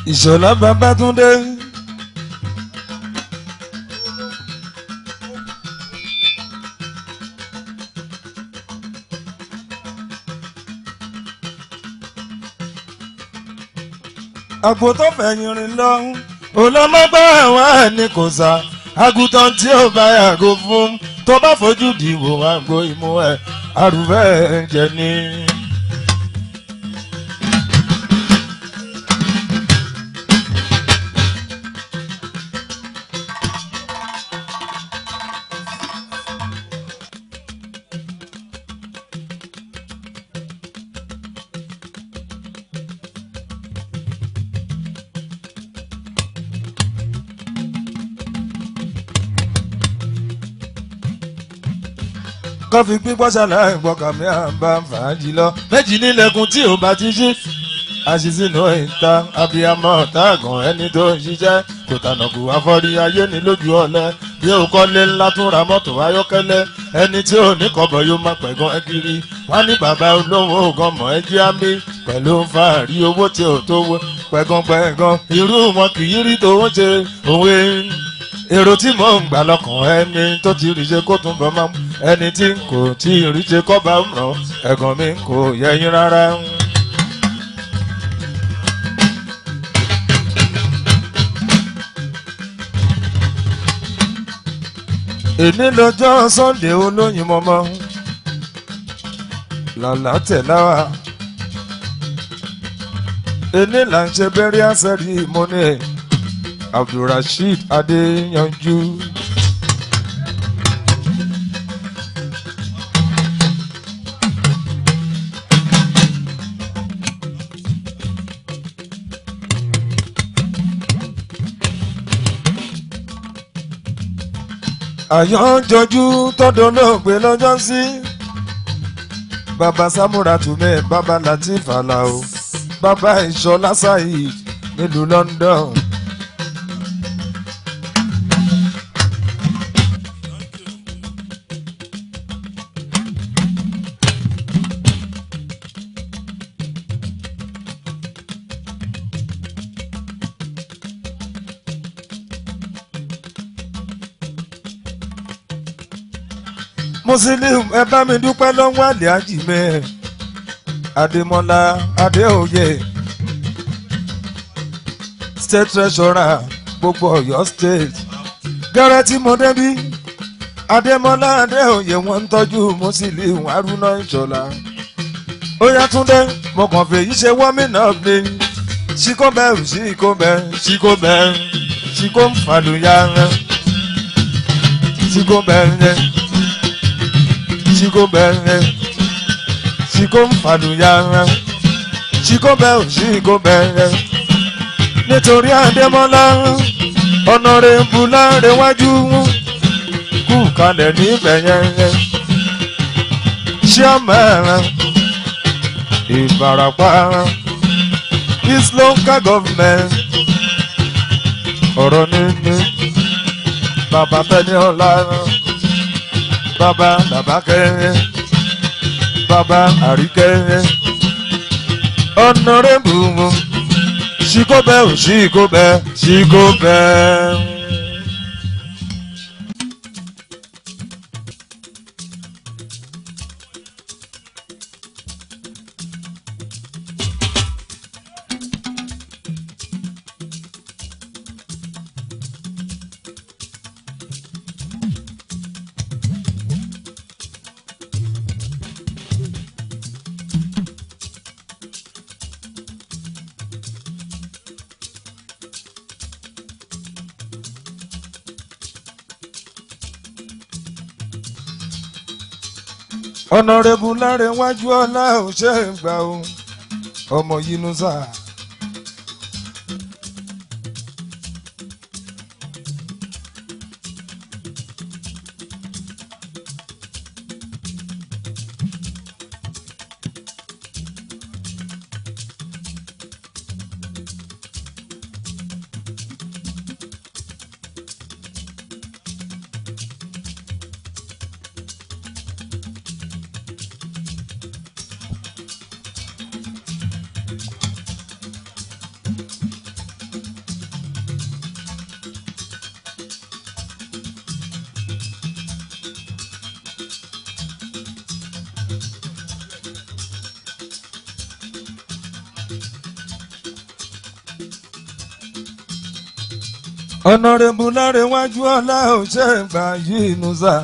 ìṣọ̀lá babátúndé. àpò tó fẹ̀yìn rìn lọ olọ́mọgbà àwọn ẹni kò sá àgùntàn tí ó bá yàgò fún tó bá fojú dìbò àgbo ìmú ẹ̀ àrùbẹ́ ẹ̀jẹ̀ ni. kọfí pípọ́ ṣàlàyé gbọ́kànmí àbá fàájì lọ méjì nílẹ̀kùn tí ò bá ti ṣí àṣìṣínú ìta abiyamọ ọ̀tàgàn ẹni tó ń ṣiṣẹ́ kò tànàkù afọ́rí ayé ní lójú ọ̀lẹ bí ó kọ́lé ńlá tún ra mọ́tò ayọ́kẹ́lẹ́ ẹni tí ò ní kọ́bọ̀ yóò má pẹ̀gàn ẹ kiri wọ́n ní bàbá olówó gan mọ̀ ẹ́ jí ámì pẹ̀lú fàárí owó tí ò tó wọ pẹ̀gàn pẹ̀gàn irú wọn kì í rí tòun ṣe òwe èrò tí mò ń gbà lọ́kàn ẹni tó ti rí ṣe kó tún bọ́ máa mú ẹni tí kò tí ì rí ṣe kọ́ bá ń ràn ẹ̀gàn mi kò yẹyin rárá. èní lọ́jọ́ sunday olóyin mọ́mọ́ lọ́la tẹ̀láwà èní là ń ṣe bẹ́rẹ̀ àṣẹ́rí ìmúni abdulrasheed adéyanjú. àyànjọjú tọdọ náà gbé lọ́jọ́ sí baba samura tume baba latif alao baba ìṣọlá saheed nílùú london. muslim ẹ bá mi dúpẹ́ lọ́wọ́ àlẹ́ àjìmẹ́ adémọ́lá adéoyè state treasurer gbogbo ọ̀yọ́ state gẹ́rẹ́ tí mo débí adémọ́lá adéoyè wọ́n ń tọ́jú muslim haruna ìṣọ̀lá ó yá túndé mo kàn fèyí ṣe wọ́mìnà mi ṣíkó bẹ́ẹ̀ ṣíkó bẹ́ẹ̀ ṣíkó bẹ́ẹ̀ ṣíkó ń fàlùyà ṣíkó bẹ́ẹ̀ ṣíkó bẹ́ẹ̀ ṣíkó ń fàlùyà ṣíkó bẹ́ẹ̀ ṣíkó bẹ́ẹ̀ nítorí àdèmọ́lá ọ̀nàrẹ́bù láńrẹ́wájú kú kalẹ̀ níbẹ̀ yẹn ṣíọ́mẹ́rẹ́ ìbarapá east local government ọ̀rọ̀ níní bàbá tẹ́ni ọ̀la bàbá làbákẹ́ bàbá àríkẹ́ ọ̀nàrẹ́bù ṣíkóbẹ́ ò ṣíkóbẹ́ ṣíkóbẹ́. ọ̀nàrẹ́bù láre wájú ọlá ò ṣe é gbà o ọmọ yínúsà. ọ̀nàrẹ́bù lárẹ̀wájú ọlá òṣè gbà yìí nùsà.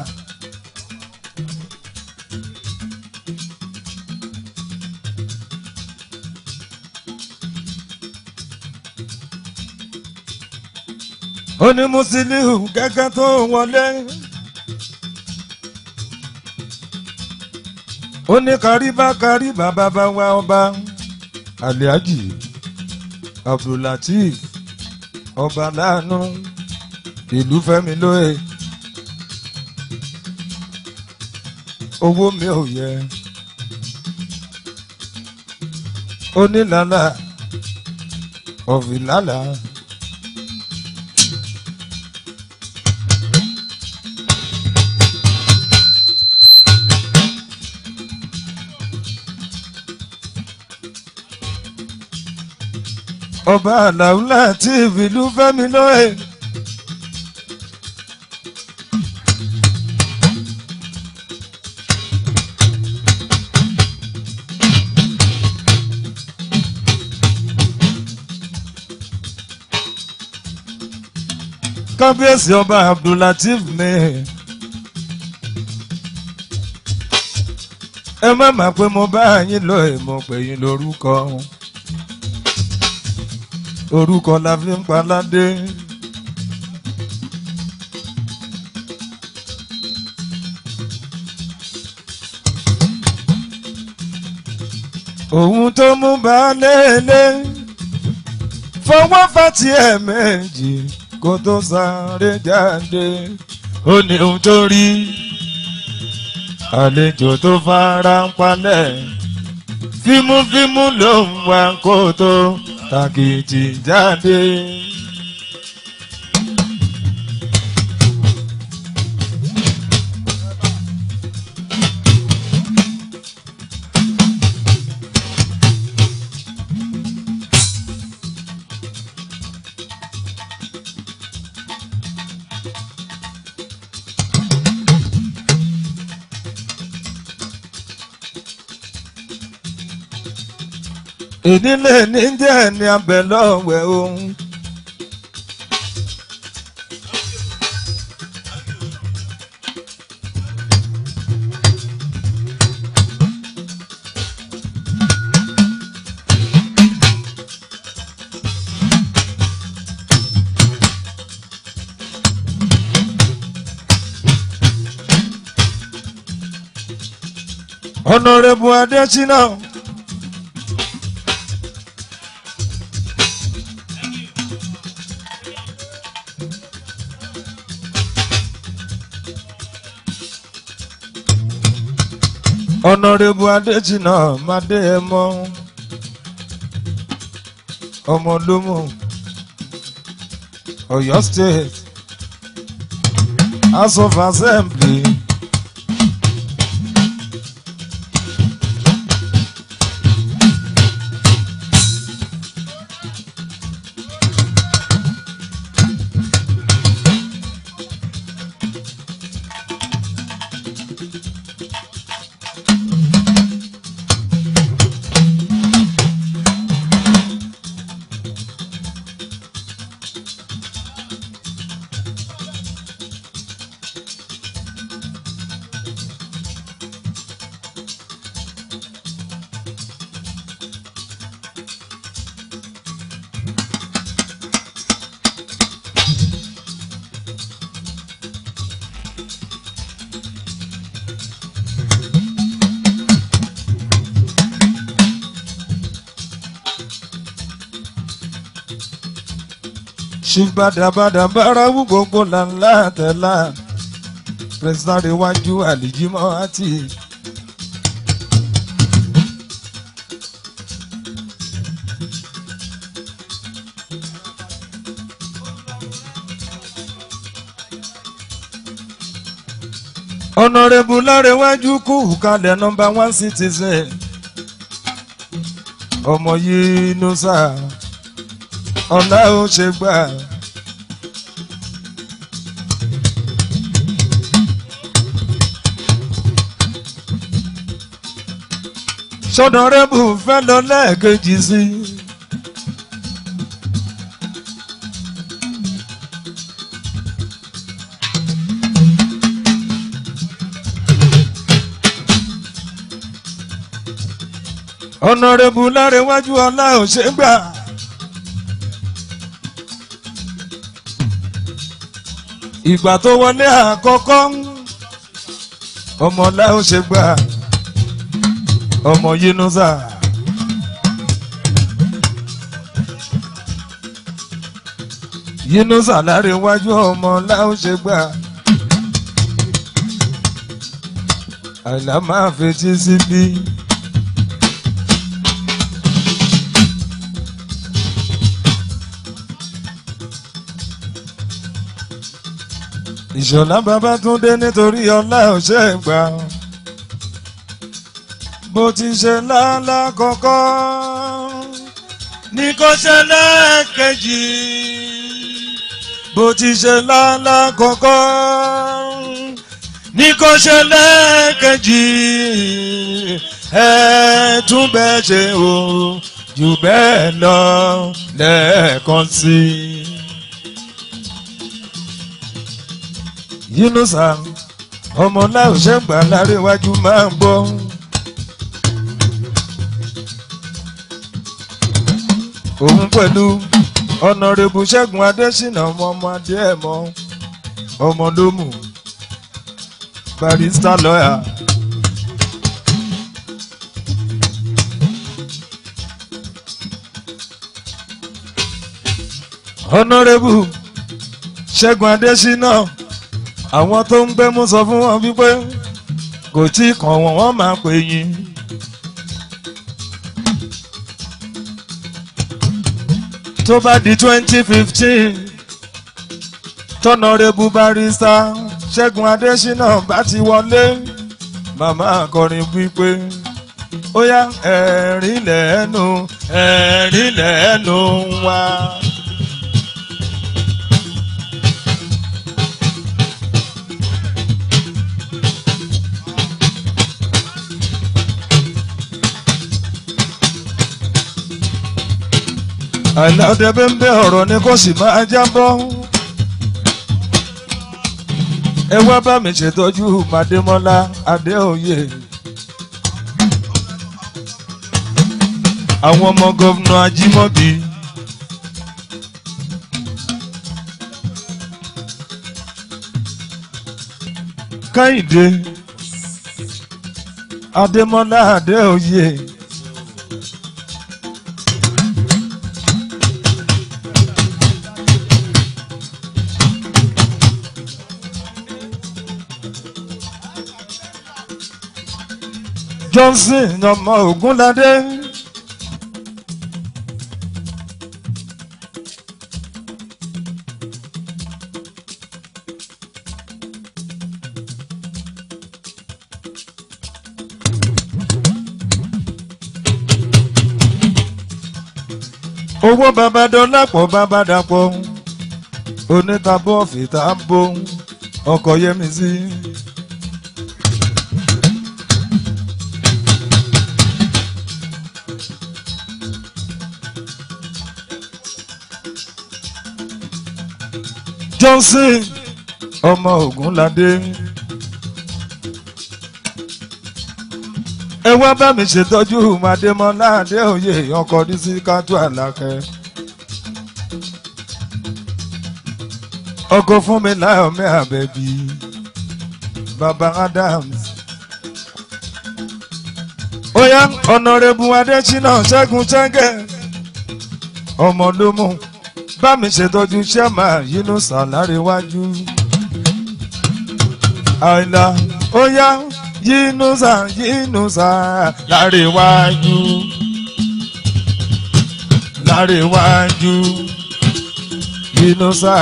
ó ní Musiliu gẹ́gẹ́ tó wọlé. ó ní kàríbá kàríbá bàbá wa ọba aliaji abdulateef ọba láàánú ìlú fẹ́mi lóye owó mi ò yẹ onílàlà ọ̀fìlàlà. ọba àlàúlà tí ìlú fẹ́mi lóye. kábíyèsí ọba abdulateef ni ẹ má má pé mo bá yín lọ èmo pè yín lórúkọ orúkọ la fi ń paládé. òun tó mú baálé ilé fọwọ́ fàtí ẹ̀ méjì kó tó sáré jáde ó ní ohun tó rí àlejò tó fara ń palẹ̀ fímúfímú ló ń wá kó tó tàkìtì jáde. ìdílé ní díẹ̀ ní abẹ lọ́wẹ̀ ohun. Honorable Adesina. ọ̀nàrẹ́bù adéjìnà mádé ẹ mọ́ ọmọ lómù Ọ̀yọ́ state house of assembly. ṣùgbàdàbàdà bárawú gbogbo lànlá tẹ̀lá pẹ̀sìtàrì iwájú àlìjímọ́ àti. ọ̀nàrẹ́bù lárẹ̀wájú kú kalẹ̀ nọmba one citizen ọmọ yìí nusa ọ̀la ó ṣe gbà. sọ̀nàrẹ́bù fẹ́ lọ lẹ́ẹ̀kejì sí i. ọ̀nàrẹ́bù lárẹ̀wájú ọlá ò ṣe gbà. ìgbà tó wọlé àkọ́kọ́ ọmọ ọlá ò ṣe gbà ọmọ Yunusa. Yunusa lárẹ̀wájú ọmọ ọlá ò ṣe gbà. àìlá máa fetí síbí. ìṣọ̀lá Babátúndé nítorí ọlá ọ̀ṣẹ́ gbà bó ti ṣe lálá kọ́kọ́ ní kó ṣe lẹ́ẹ̀kejì bó ti ṣe lálá kọ́kọ́ ní kó ṣe lẹ́ẹ̀kejì ẹ tún bẹ́ẹ̀ ṣe o jù bẹ́ẹ̀ lọ lẹ́ẹ̀kan sí i. Yunusa ọmọ láòṣẹ́ gbà láréwájú máa ń bọ́. òun pẹ̀lú ọ̀nàrẹ́bù ṣẹ́gun adésínà ọmọ ọmọ adéẹ̀mọ́ ọmọ lómù barista lọ́yà. ọ̀nàrẹ́bù ṣẹ́gun adésínà àwọn tó ń gbẹ́mú sọ fún wọn wípé kò tí kàn wọ́n wọ́n máa pè yín. tó bá di twenty fifteen tọ́nàrẹ́bù barista ṣẹ́gun adésínà bá ti wọlé màmá akọrin wípé ó yá ẹ̀rín lẹ́nu ẹ̀rín lẹ́nu wá. àìláde bẹ́ńbẹ́ ọ̀rọ̀ ni kò sì máa jábọ́. ẹ wá bá mi ṣètọ́jú màdémọ́lá adéoyè. àwọn ọmọ gómìnà ajímọ́bí. káyìndé adémọ́lá adéoyè. johnson ọmọ ogunlade. owó babadọ́lápọ̀ babadàpọ̀ onítàbọ̀ fìtà bò ọkọ̀ yẹmi sí. johnson ọmọ ogunlade. ẹ wá bá mi ṣètọ́jú màdémọ́lá adéoyè ọkọ̀ dísí kátó àlàkẹ́. ọkọ̀ fún mi láyọ̀ mi àbẹ̀bí baba adams. ó yá ọ̀nàrẹ́bù adésínà ṣẹ́gun ṣẹ́gẹ̀ ọmọ ló mú bá mi ṣètọ́jú sẹ́mà Yunusa láríwájú. àìlà ó yá Yunusa Yunusa láríwájú. láríwájú Yunusa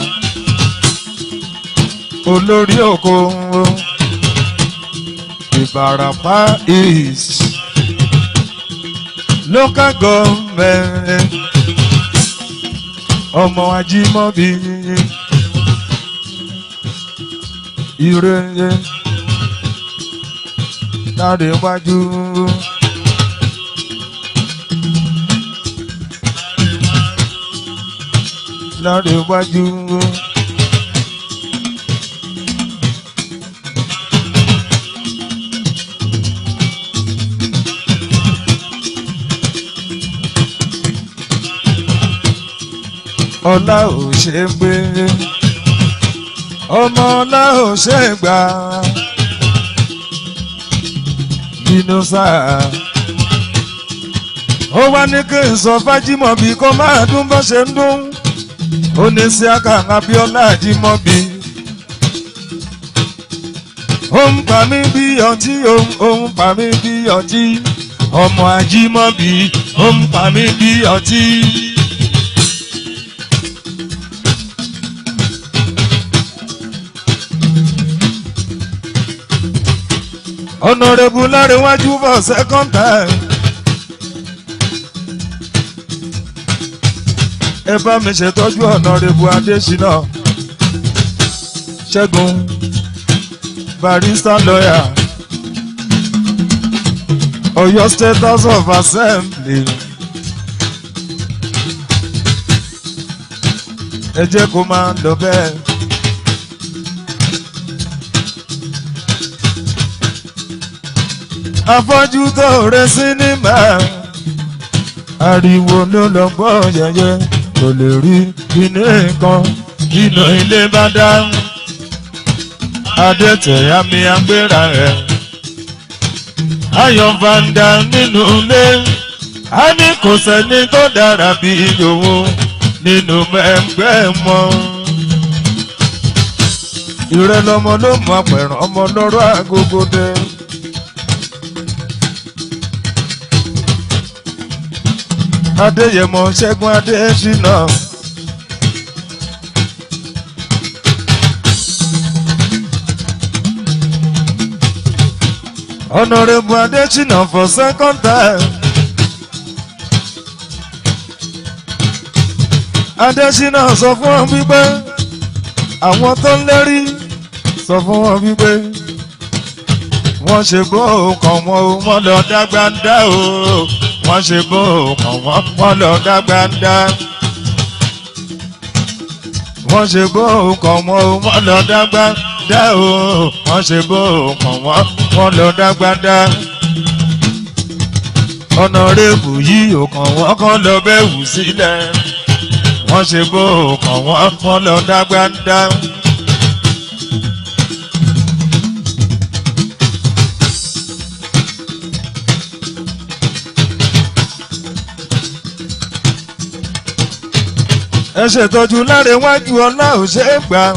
olórí oko Ìbàràpá East local government ọmọ ajímọ́bí ire láre wájú. láre wájú. ọlá ò ṣe é gbé ọmọ ọlá ò ṣe é gbà bínú sáà ó wá ní kí n sọ fájímọ̀bí kó máa dún bó ṣe ń dún ó ní sí àkàrà abíọ́lá àjímọ̀bí ó ń pa mí bí ọtí ó ń pa mí bí ọtí ọmọ àjímọ̀bí ó ń pa mí bí ọtí. Honorable Lárẹ̀wájú for second time. ẹ bá mi ṣètọ́jú Honorable Adésínà Ṣẹ́gun barrister lawyer Ọ̀yọ́ State House of Assembly. ẹ jẹ́ kó máa lọ bẹ́ẹ̀. afọ́jú tó rẹ sinimá ariwo ló lọ gbọ́ yẹyẹ kò lè rí inú nǹkan inú ilé bá dá adẹ́tẹ̀ àmì agbéra rẹ̀ ayọ̀ fanda nínú ilé a ní kò sẹ́ni tó dára bí ìyòwò nínú ẹgbẹ́ mọ́ ìrẹ́lọ́mọ ló mọ apẹ̀rẹ̀ ọmọ lọ́rọ̀ agogo dẹ́. adéyẹmọ ṣẹ́gun adésínà. honourable adésínà for second time. adésínà sọ fún wọn wípé àwọn tó ń lérí sọ fún wọn wípé wọ́n ṣe bó kàn wọ́n o wọ́n lọ dágbádá o wọ́n ṣe bó kàn wọ́n wọ́n lọ dágbádá. wọ́n ṣe bó kàn wọ́n o wọ́n lọ dágbádá o wọ́n ṣe bó kàn wọ́n wọ́n lọ dágbádá. ọ̀nàrẹ́bù yìí ò kàn wọ́n kàn lọ bẹ́ẹ̀ wù sílẹ̀. wọ́n ṣe bó kàn wọ́n wọ́n lọ dágbádá. ẹ ṣètọ́jú láre wájú ọlá ò ṣe é gbà.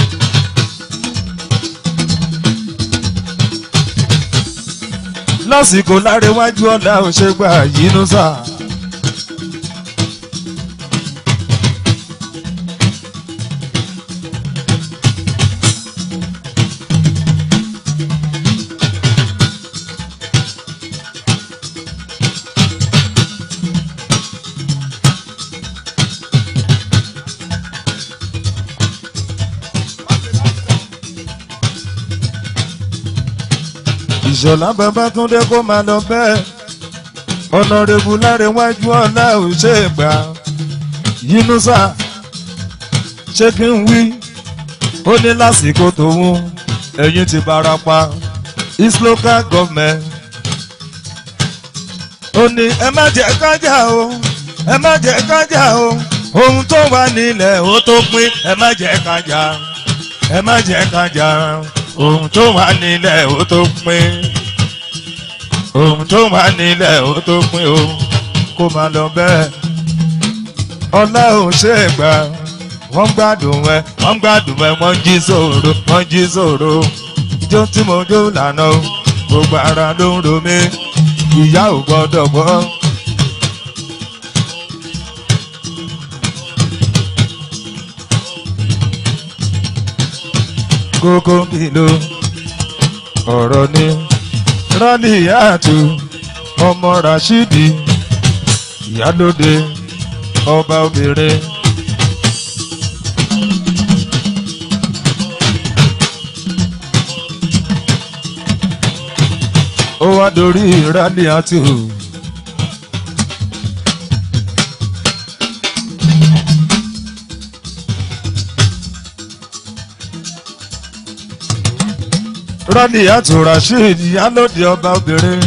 lásìkò láre wájú ọlá ò ṣe gbà yínú sá. ìṣọ̀lá babátúndé kó máa lọ bẹ́ẹ̀ ọ̀nàrẹ́bù lárẹ̀wájú ọ̀la ò ṣe é gbà yínúsà ṣé kí n wí ó ní lásìkò tòun ẹ̀yìn ti barapa east local government ó ní ẹ má jẹ́ kájà o ẹ má jẹ́ kájà o ohun tó wà nílẹ̀ ó tó pín ẹ má jẹ́ kájà ẹ má jẹ́ kájà ohun tó wà nílẹ̀ ó tó pín ohun tó wà nílẹ̀ ó tó pín o kó máa lọ bẹ́ẹ̀ ọlá ò ṣe é gbà wọ́n gbádùn ẹ wọ́n gbádùn ẹ wọ́n jí sòro wọ́n jí sòro ijó tí mo jó lànà o gbogbo ara ló ń ro mí ìyá ò gbọ́dọ̀ gbọ́. kókó kìló ọ̀rọ̀ ni rálíyàtú ọmọ rashidi ìyálóde ọba obìnrin. ó wá dorí rálíyàtú. rálíyàtú rasheed ìyálóde ọba obìnrin.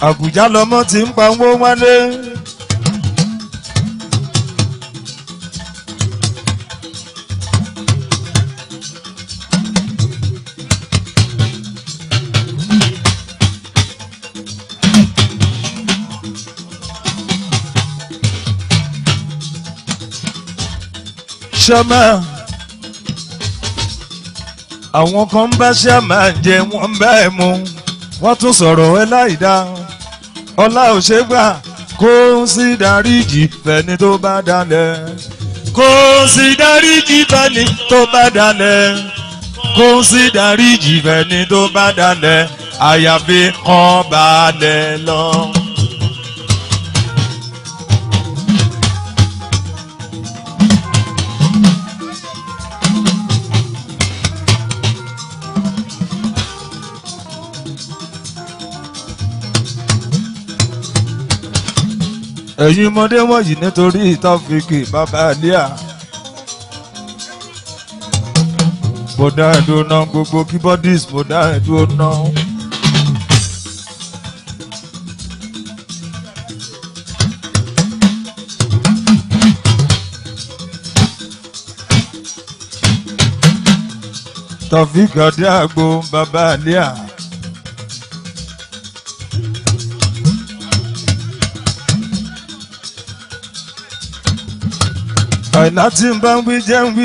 àbújá lọmọ ti ń pa owó wálé. sọ́mà àwọn kan ń bá sàmà jẹ wọ́n ń bá ẹ̀ mu wọ́n tún sọ̀rọ̀ ẹ láì dá ọlá ò ṣe gbà kó sí dáríjì fẹ́ni tó bá dalẹ̀ kó sí dáríjì fẹ́ni tó bá dalẹ̀ kó sí dáríjì fẹ́ni tó bá dalẹ̀ àyàfi kan balẹ̀ lọ. ẹ̀yin ọmọdé wọ̀nyí nítorí ìtọ́fìkì bàbá àlíà. mo dá ẹ̀dùn náà gbogbo keyboardist mo dá ẹ̀dùn náà. tọ́fìkì ọdẹ àgbo bàbá àlíà. àìlá tí ń bá ń wí jẹ́ ń wí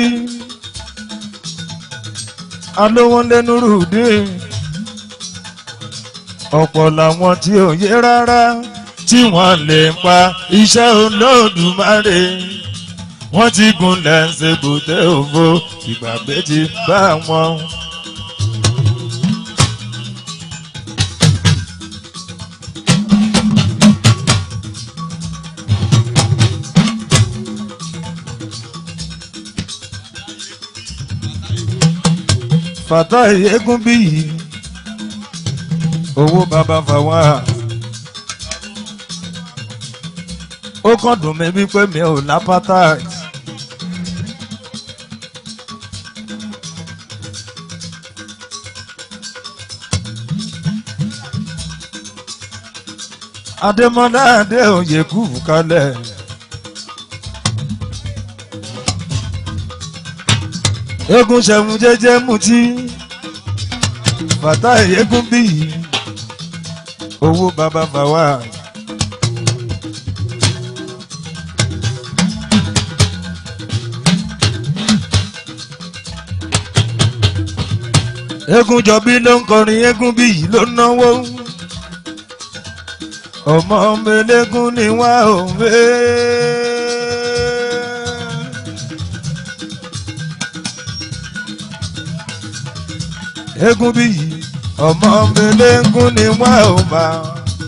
alówó lẹ́nu rúdé ọ̀pọ̀ làwọn tí ò yé rárá tí wọ́n lè pa iṣẹ́ olódùmarè wọ́n ti gunlẹ̀ ṣe bùtẹ́ òfo ìgbàgbé ti bá wọn. fàtà eégún bí yìí owó bàbá fàwa ó kàn dùn mí wípé mi ò lápátá adémọlá adé òye kú kalẹ̀. eégún ṣẹ̀mú jẹ́jẹ́ mutí bàtà eégún bí yìí owó bàbá fàwa. eégún jọbí ló ń kọrin eégún bí yìí ló náwó ọmọ ọmọ eléégún ni wá òwe. eégún bí yìí ọmọ mẹlẹ́ngún ni wọ́n ò máa.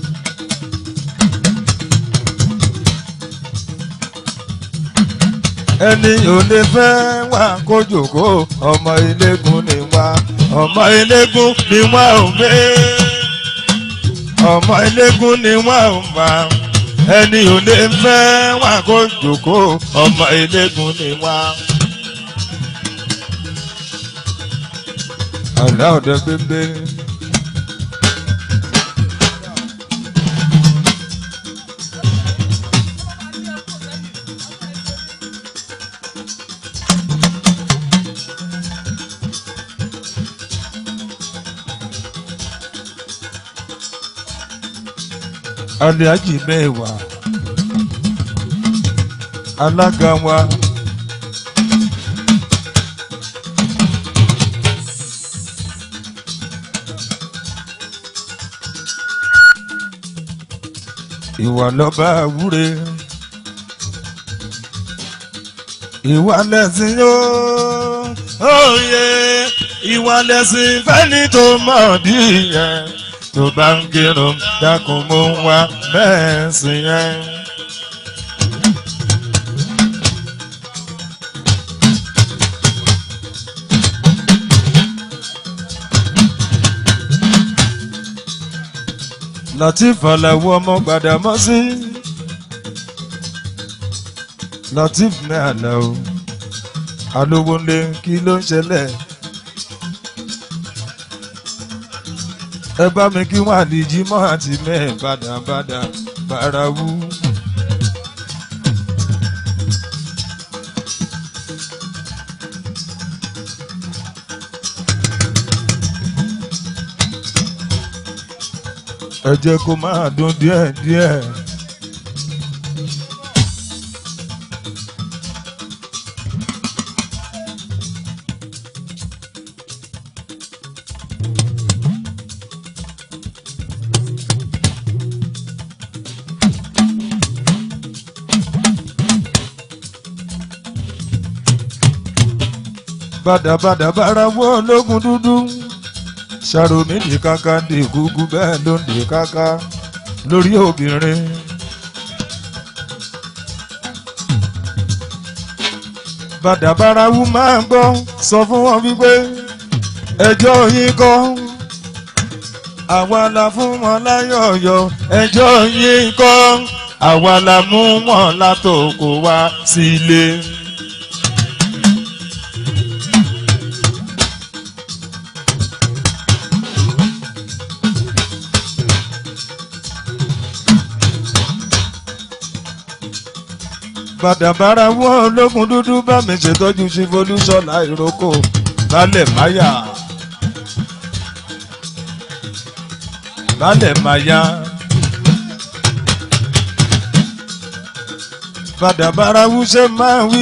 ẹni ò lè fẹ́ wá kó jòkó ọmọ eléégún ni wá ọmọ eléégún ni wọ́n ò gbé ọmọ eléégún ni wọ́n ò máa. ẹni ò lè fẹ́ wá kó jòkó ọmọ eléégún ni wá. àlá ọ̀dẹ gbégbé. aliaji mẹ́wàá alága wa. ìwà lọ́ba àwúre ìwà lẹ́sìn yóò òye ìwà lẹ́sìn fẹ́ni tó mọ̀ bí yẹn tó bá ń kírun dákun mú wá mẹ́sìn yẹn. latif aláwọ ọmọ Gbàdámọ́sí latif ní àlàó alówó ńlẹ kí ló ń ṣẹlẹ̀ ẹ bá mi kí wọn àdìjí mọ́ àti mẹ́ẹ̀ bàdàbàdà bàràwú. ẹ jẹ́ kó máa dún díẹ̀díẹ̀. bàdàbàdà bára wọ́ ológun dúdú ṣàròmí ní káká dé gúgú bẹ́ẹ̀ ló ń dé káká lórí obìnrin. bàdàbàràwù máa ń gbọ́ sọ fún wọn wípé ẹjọ́ yín kọ́ àwa la fún wọn láyọ̀yọ̀ ẹjọ́ yín kọ́ àwa la mú wọn látòkò wá sílé. Si bàdàbàrà wọ́n ológun dúdú bá mi ṣètọ́jú sí folúṣọ́lá ìrókò lálẹ́ máyà lálẹ́ máyà bàdàbàrà wúṣẹ́ máa wí.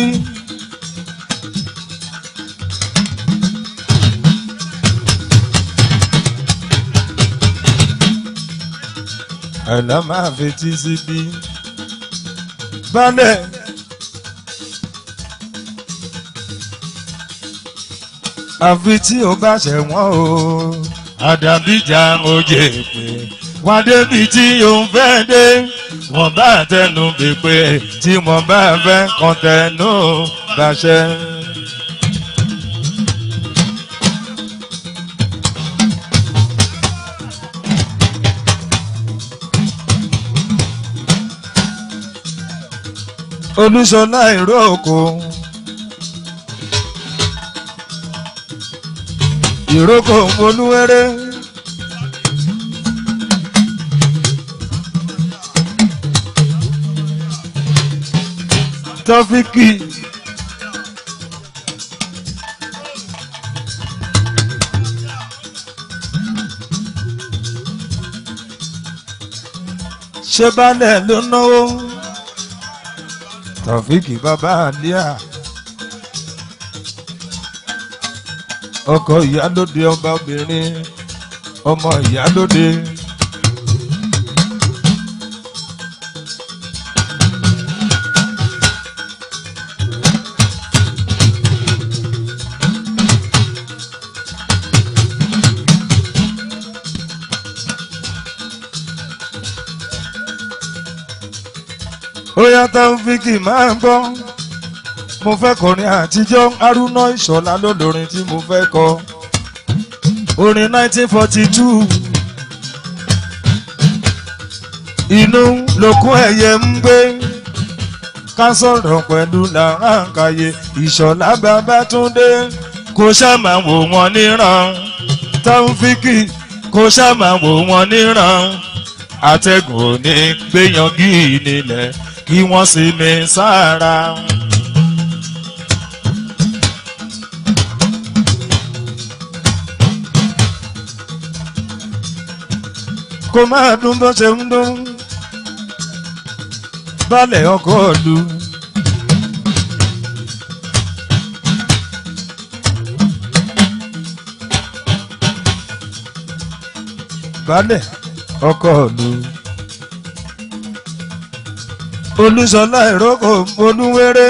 àìlá máa fetí síbí balẹ̀. àfi tí o bá ṣẹ̀wọ̀n o àdàbíjà oje pé wọ́n débi tí o ń fẹ́ dé wọ́n bá tẹnu pèpè tí wọ́n bá fẹ́ kàn tẹnu bàṣẹ. olúṣọlá ìró oko ìrókò olúwẹrẹ tọfíkì ṣé balẹ̀ ló náwó tọfíkì bàbá àlíà. ọkọ ìyálóde ọba obìnrin ọmọ ìyálóde. ó yàtọ̀ fíkì máa ń gbọ́ mo fẹ́ kọrin àtijọ́ arúná ìṣọ̀lá lólórin tí mo fẹ́ kọ orin 1942 inú lókun ẹ̀yẹ ń gbé ká sọ̀rọ̀ pẹ̀lú làránkàyè ìṣọ̀lá babátúndé kò ṣàmà wò wọ́n níran táwùfíkì kò ṣàmà wò wọ́n níran àtẹ̀gùn ò ní gbéyangí nílẹ̀ kí wọ́n sì mi sára. kó máa dún bó ṣe ń dún balẹ̀ ọkọ̀ lu. balẹ̀ ọkọ̀ lu. olùsọ̀lá ìrókò olúwéré.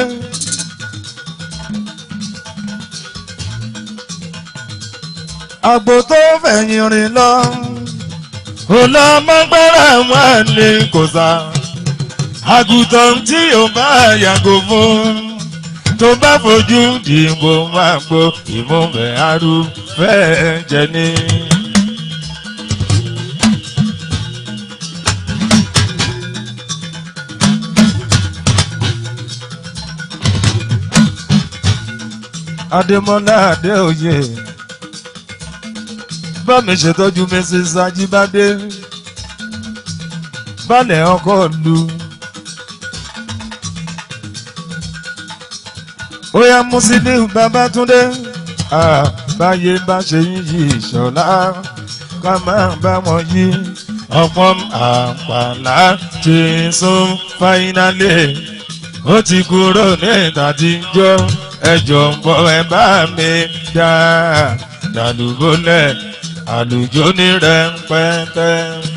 àgbò tó fẹ̀yìn rìn lọ olùmọ̀gbára wà ní kòsà àgùntàn tí ò bá yàgò fún tó bá fojú dìbò máa gbó ìmúbẹ̀ arúfẹ́ jẹ ní. adémọlá adéoyè bá mi ṣètọ́jú mrs ajibade balẹ̀ ọkọ̀ lu. ó yá Musiliu Babátúndé àbáyé bá ṣe yín yí ìṣọ̀lá ká máa bá wọn yí ọ̀pọ̀ àpàlà ti sún fáínálì ó ti kúrò ní ìtàtíjọ́ ẹjọ́ ń bọ̀ ẹ bá mi dá dàlúbọ́lẹ̀ àlùjọ ní rẹpẹtẹ.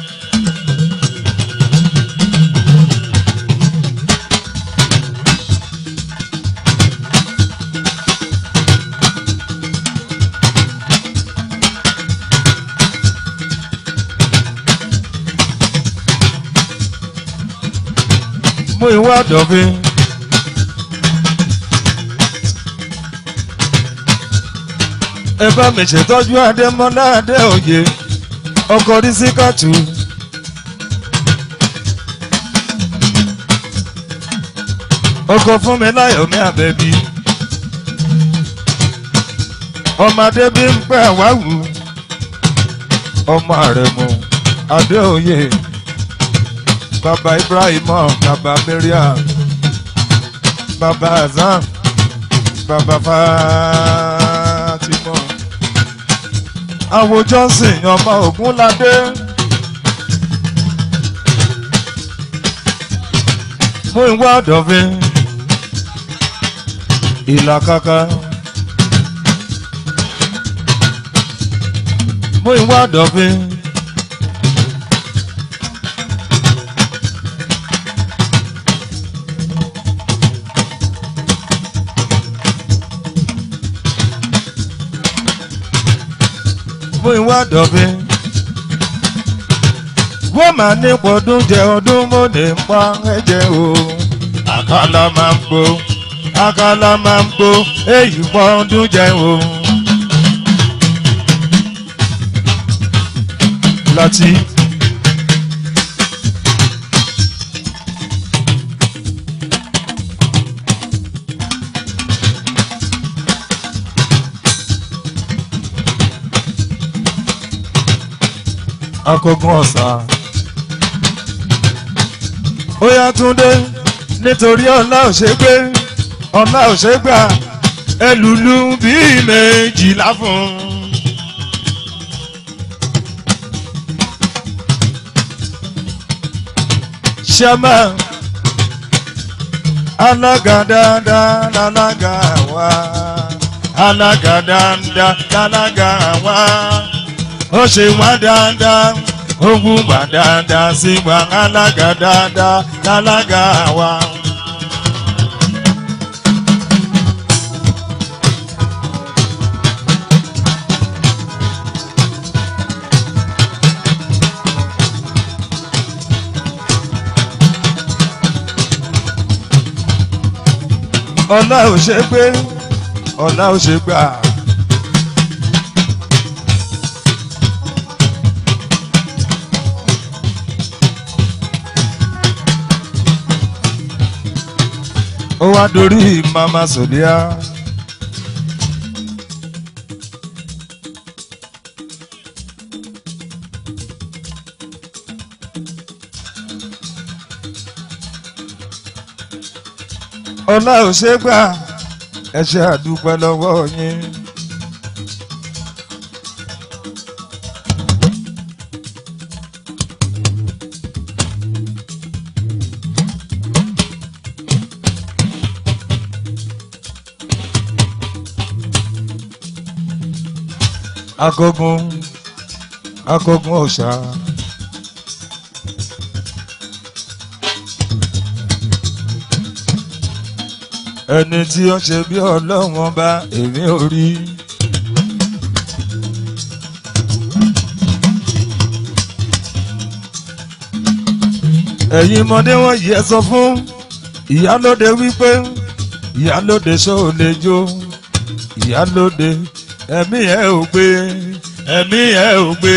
mú ìwà dọ̀fin. ẹ bá mi ṣètọ́jú adémọ́lá adéoyè ọkọ̀ rísíkàtù. ọkọ̀ fún mi láyọ̀ ní àbẹ̀bí. ọmọdé bí ń pẹ́ àwáwù ọmọ àrẹ̀mú adéoyè baba ibrahim baba mariam baba azam baba fatima awo johnson ọmọ ogunlade mú ìwà ọ̀dọ̀fin ìlàkàkà mú ìwà ọ̀dọ̀fin. fún ìwà dọ̀bìn. wọ́n máa ní pọ̀dún jẹ ọdún mọ́ni pa ẹ̀jẹ̀ o. àkàlà máa ń gbó àkàlà máa ń gbó èyí pọ̀dún jẹ o. láti. akọgun ọ̀sà. ó yá túndé nítorí ọ̀la ò ṣe gbé ọ̀la ò ṣe gbà ẹlùlù bíi méjìlá fún. ṣẹ́mà alága dáadáa lálága wá alága dáadáa lálága wá ó ṣe wá dáadáa ó wúwà dáadáa sí wa alága dáadáa lálága wa. ọlá ò ṣe gbé ọlá ò ṣe gbà. ó wá dorí mama sòdíà. ọlá ò ṣe gbà ẹ ṣe àdúpẹ́ lọ́wọ́ yín. agogun agogun ọ̀sà. ẹni tí ó ṣe bí ọlọ́wọ́n bá èmi ò rí. ẹ̀yin ọmọdé wọ̀nyí ẹ sọ fún ìyálóde wípé ìyálóde ṣó o lè jó ìyálóde ẹ̀mí ẹ̀ ò gbé ẹ̀mí ẹ̀ ò gbé.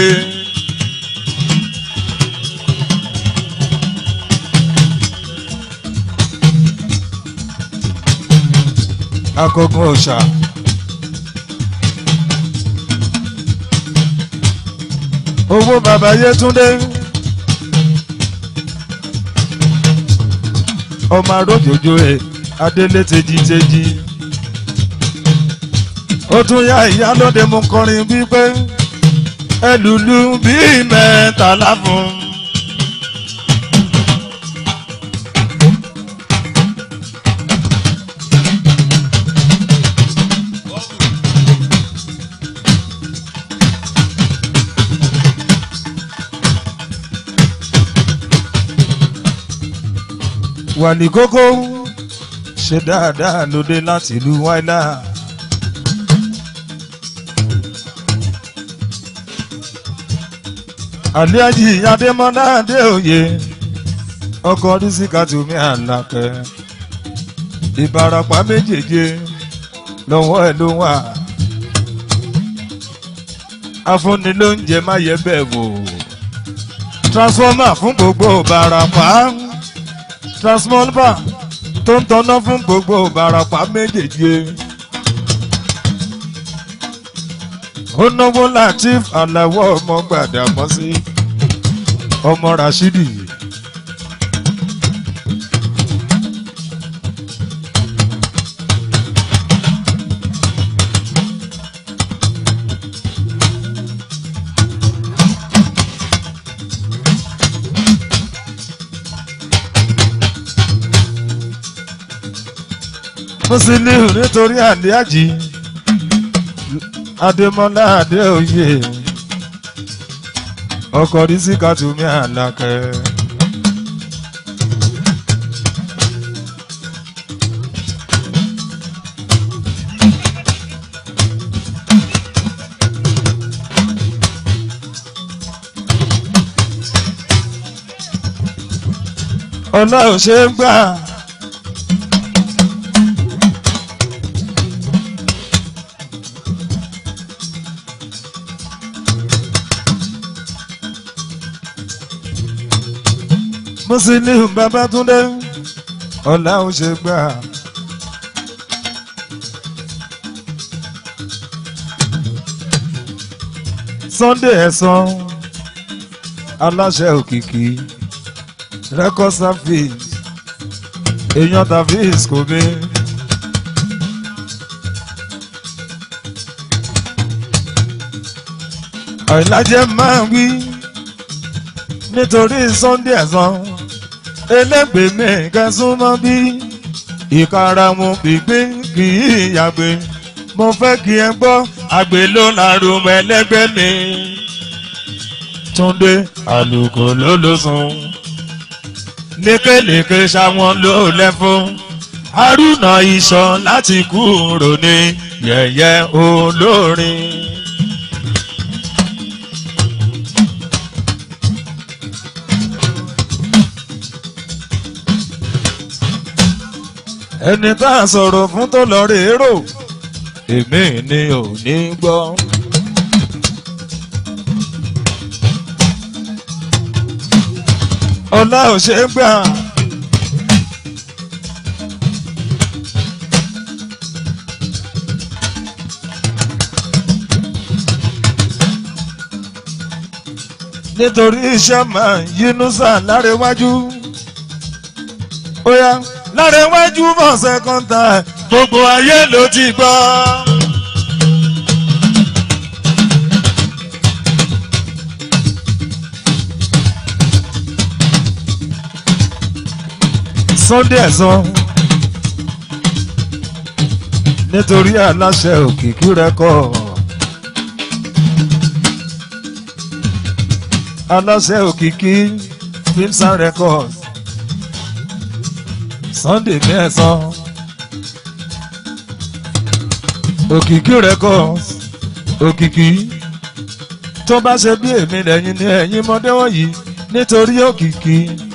akọgun ọ̀sà. owó bàbá Yétúndé ọmọ arójòjò ẹ adélé tejiteji ó tún yá ìyálóde mú kọrin wípé ẹlùlù bíi mẹ́tàlá fún. wàlí kókó ṣe dáadáa lóde láti ìlú wáìlà. àlíájì adémọ́lá adéoyè ọkọ̀ rísíkàtúmí àlàkẹ́ ìbarapá méjèèjì lọ́wọ́ ẹ̀ ló wà afúnni ló ń jẹ má yẹ bẹ́ẹ̀ wò transformer fún gbogbo ìbarapá transformer tó ń tọ́ná fún gbogbo ìbarapá méjèèjì. ó náwó latif aláwọ̀ ọmọ gbàdámọ́sí ọmọ rashidi. Musiliu nítorí àlíájì Adémọ́lá Adéoyè ọkọ Rísíkàtúmí Àlàkẹ́. ọlá ò ṣe é gbà. Musiliu Babátúndé ọlá ò ṣe gbà. Sunday ẹ̀sán aláṣẹ òkìkí record service èèyàn tàbí ìsìkòmí. àìlájẹ́ máa ń wí nítorí Sunday ẹ̀sán elégbèmí kẹsùnmọ́ bí ìkaramu gbígbín kì í yàgbé mo fẹ́ kí ẹ gbọ́ àgbè ló lárùn ẹlẹ́gbẹ́ mi. Túndé àlùkò ló ló sùn lékelèké ṣàwọn ló lẹ́fún Haruna Ìṣàn láti kúrò ní yẹ̀yẹ́ olórin. ẹni tá a sọ̀rọ̀ fún tó lọ rè é rò èmi ni ò ní gbọ́. ọlá ò ṣe é gbà. nítorí iṣẹ́ máa yínúsà lárẹ́wájú. ó yá lárẹ́wájú mọ̀ sẹ́kọ́ńtà gbogbo ayé ló ti gbọ́. Sunday ẹ̀sán nítorí aláṣẹ òkìkí rẹ́kọ̀ aláṣẹ òkìkí films and records Sunday mẹ́sàn òkìkí records òkìkí tó bá ṣe bí èmi lẹ́yìn ní ẹ̀yìn mọ́dé wọ̀nyí nítorí òkìkí.